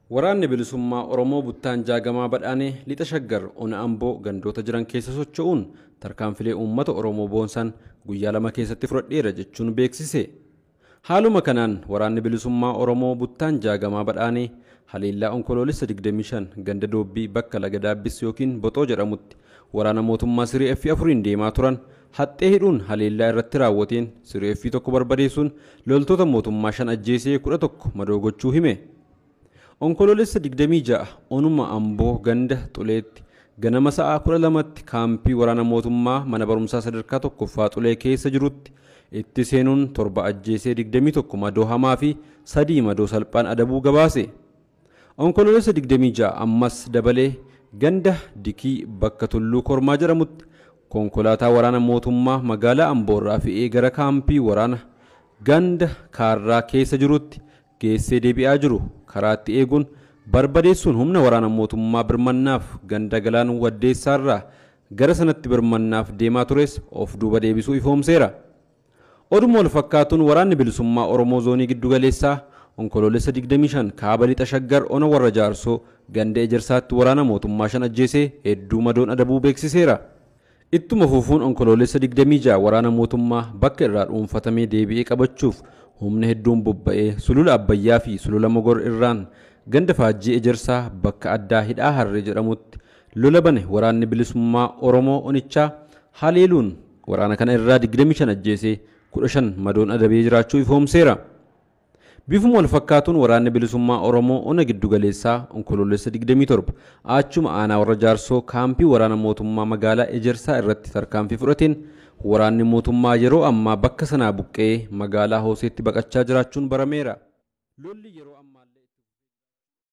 Waraanni bilisummaa Oromoo buttaan jaagamaa badhaanee lixa shaggar ona amboo gandoota jiran keessa socho'uun tarkaanfilee uummata Oromoo boonsan guyyaa lama keessatti fudhadheera jechuun beeksise. Haaluma kanaan waraanni bilisummaa Oromoo buttaan jaagamaa badhaanee haleellaa onkoloolessa 25 ganda doobbii bakka laga daabbis yookiin boxoo jedhamutti waraana mootummaa siree F afuriin deemaa turan haxxee hidhuun haleellaa irratti raawwateen siree F tokko barbadeessuun loltoota mootummaa shan ajjeesee kudha tokko madoo gochuu hime. Onkoloolessa 26 onuma amboo ganda xuleetti ganama sa'aa 12tti kaampii waraana mootummaa mana barumsaa sadarkaa tokkoffaa xulee keessa jirutti itti seenuun torba ajjeesee 21 madoo hamaa fi sadii madoo salphaan adabuu gabaase. Onkoloolessa 26 ammas dabalee ganda dikii bakka tulluu kormaa jedhamutti konkolaataa waraana mootummaa magaalaa amboorraa fe'ee gara kaampii waraana ganda kaarraa keessa jirutti geessee deebi'aa jiru karaatti eeguun barbadeessuun humna waraana mootummaa birmannaaf ganda galaan waddeessaarraa gara sanatti birmannaaf deemaa tures of duuba deebisuu ifoomseera. Oduma wal fakkaatuun waraanni bilisummaa Oromoo zoonii giddugaleessaa onkoloolessa 25 kaaba lixa shaggar ona warra jaarsoo ganda ejersaatti waraana mootummaa shan ajjeesee hedduu madoon adabuu beeksiseera. Ittuma fufuun onkoloolessa 26 waraana mootummaa bakka irraa dhuunfatamee deebi'ee qabachuuf humna hedduun bobba'ee sulula abbayyaa fi sulula mogor irraan ganda faajjii ejersaa bakka addaa hidhaa harree jedhamutti lola bane waraanni bilisummaa oromoo onichaa haleeluun waraana kana irraa 25 ajjeesee 15 madoon adabee jiraachuu ifoomseera. Bifuma wal fakkaatuun waraanni bilisummaa Oromoo ona giddugaleessaa onkoloolessa 27 achuma aanaa warra jaarsoo kaampii waraana mootummaa magaalaa ejersaa irratti tarkaanfii fudhateen waraanni mootummaa yeroo ammaa bakka sanaa buqqee magaalaa hooseetti baqachaa jiraachuun barameera. Lolli yeroo ammaa